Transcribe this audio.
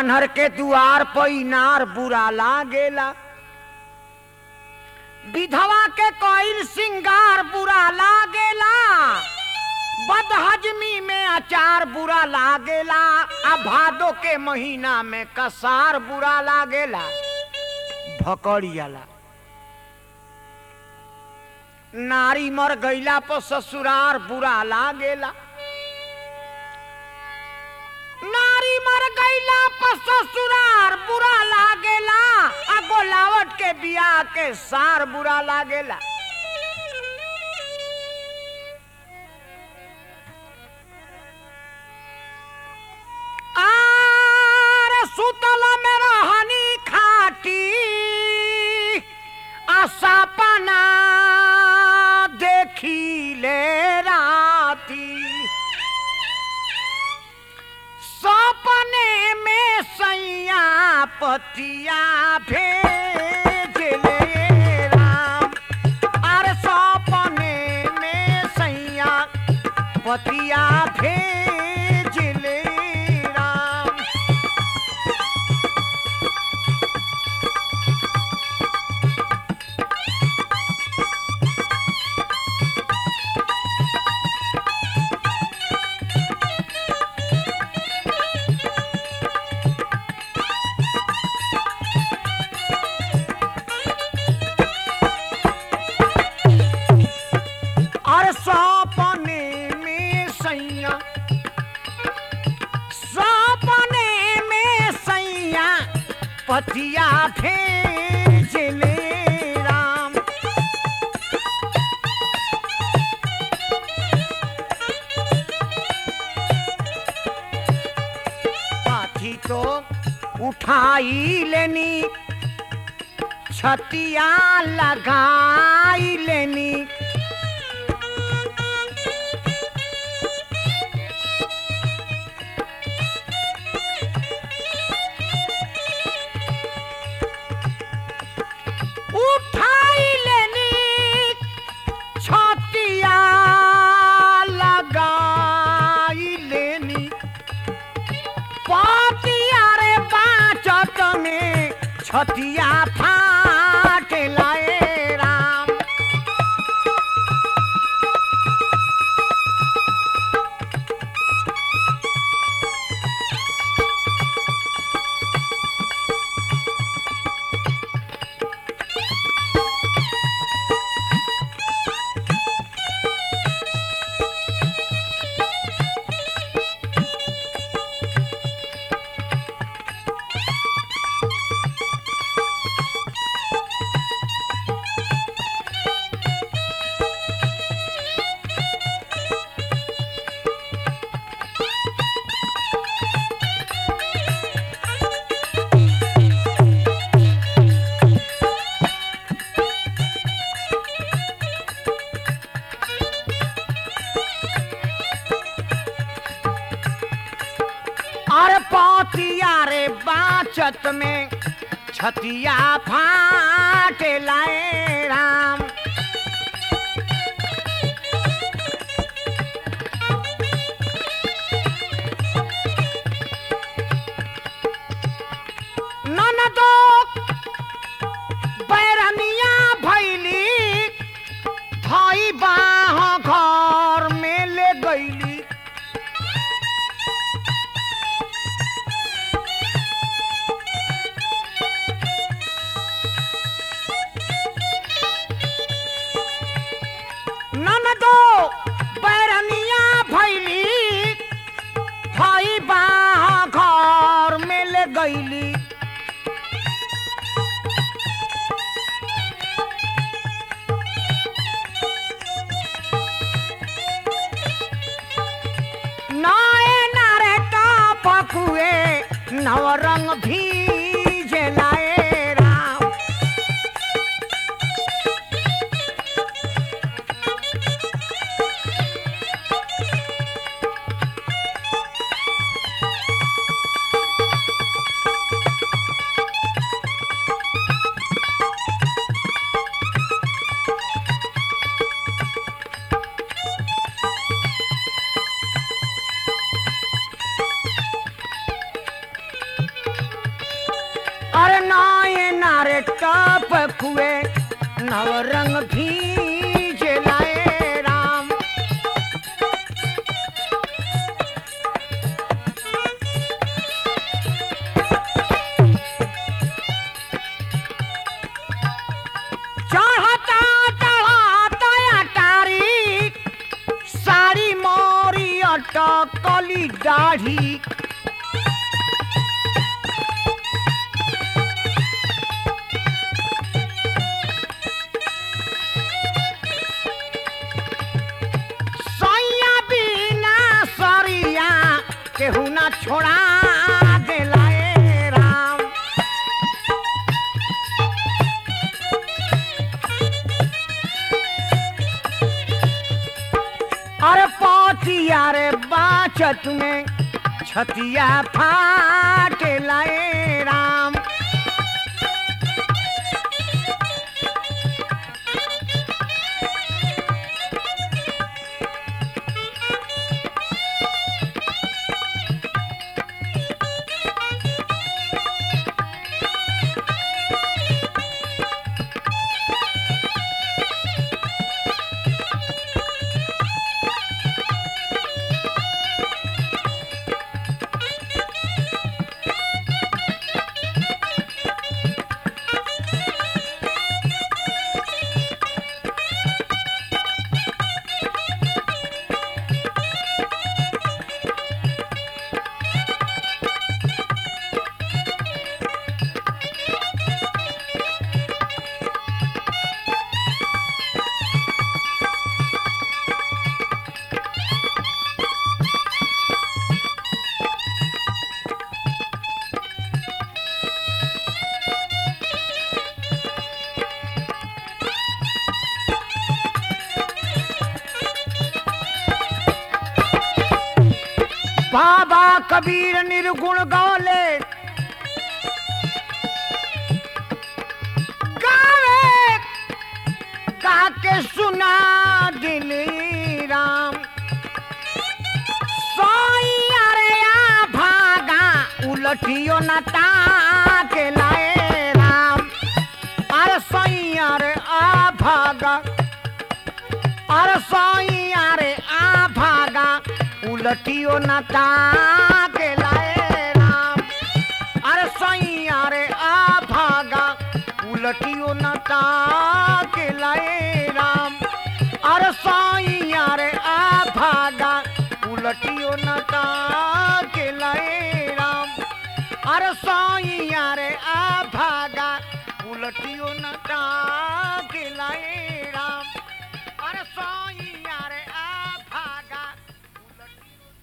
आन्हर के दुआर पैनार बुरा लागेला विधवा के कोइल सिंगार बुरा लागेला बदहजमी में अचार बुरा लागेला आ भादो के महीना में कसार बुरा लागेला भकड़ियाला नारी मर गईला पर ससुरार बुरा लागेला नारी मर गईला पर ससुरार बुरा लागेला आ गोलावट के बियाह के सार बुरा लागेला आरे सुतल में रहनी खाटी आसापना देखी ले राती सपने में सैया पतिया भेज ले राम अरे सपने में सैया पतिया भेज ले राम और सपने में सैया सपने में सैया पतिया भेज ले राम पाथी तो उठाई लेनी छतिया लगाई लेनी उठाई लेनी छतिया लगाई लेनी पातिया रे बाचत में छतिया फाट लाए राम अरे पातिया रे बाचत में छतिया फाट लाए राम ननदो बैरनिया भैली धई बाह घर में ले गईली ननदो बैरनिया भैली भाई बाह घर में ले गईली नए नारे टॉप कुए नवरंग भीज लाए राम दाढ़ी सैया बिना सरिया केहू ना छोड़ा देला ए राम अरे पतिया रे बाचत में छतिया फाटे लाए राम बाबा कबीर निर्गुण गौले गावे गा के सुना दिल राम सोइया रे आ भागा उलटियो न ताके लाए राम अरे सोइया रे आ भागा अरे सोइया रे आ भागा उलटियो न ताके लाए राम अरे सोइया रे आ भागा उलटियो न ताके लाए राम अरे सोइया रे आ भागा उलटियो न ताके लाए राम अरे सोइया रे आ भागा उलटियो न